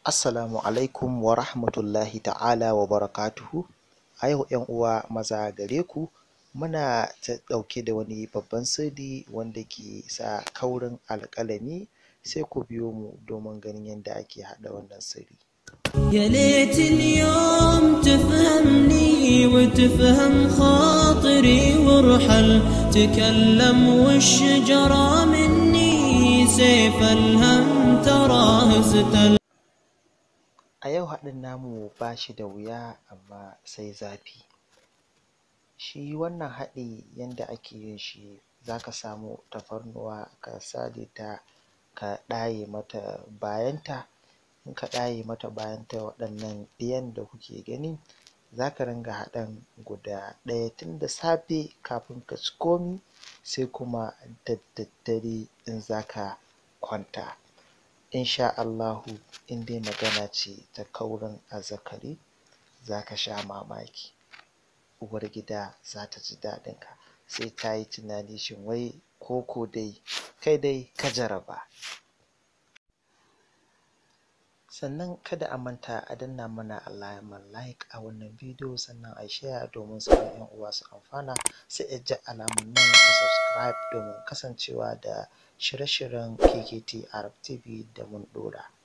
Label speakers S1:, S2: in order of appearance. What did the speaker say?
S1: Assalamu alaikum wa rahmatullahi ta'ala wa barakatuhu. A yau ‘yan uwa maza gare ku muna ɗauke da wani babban sirri wanda ke sa kaurin alƙalami sai ku biyo mu domin ganin yadda ake haɗa wannan sirri.
S2: يا ليت اليوم تفهمني وتفهم خاطري وارحل تكلم والشجرة مني سيف الهم تراه زتل
S1: A yau haɗin namu ba shi da wuya amma sai zafi. Shi wannan haɗi yanda ake yin shi za ka samu tafarnuwa ka sare ta ka ɗaye mata bayanta, in ka ɗaye mata bayanta waɗannan ɗiyan da kuke gani za ka ringa haɗan guda ɗaya tun da safe kafin ka ci komi sai kuma da daddare in za ka kwanta. In sha Allahu in dai magana ce ta kaurin azzakari za ka sha mamaki. Uwargida za ta ji daɗinka sai ta yi tunani shin wai ko ko dai kai dai ka jaraba. Sannan kada a manta a danna mana alamar like a wannan bidiyo sannan a share domin sauran ‘yan uwa su amfana sai a ja alamar nan ta subscribe domin kasancewa da shirye-shiryen KKT Arab TV da mun ɗora.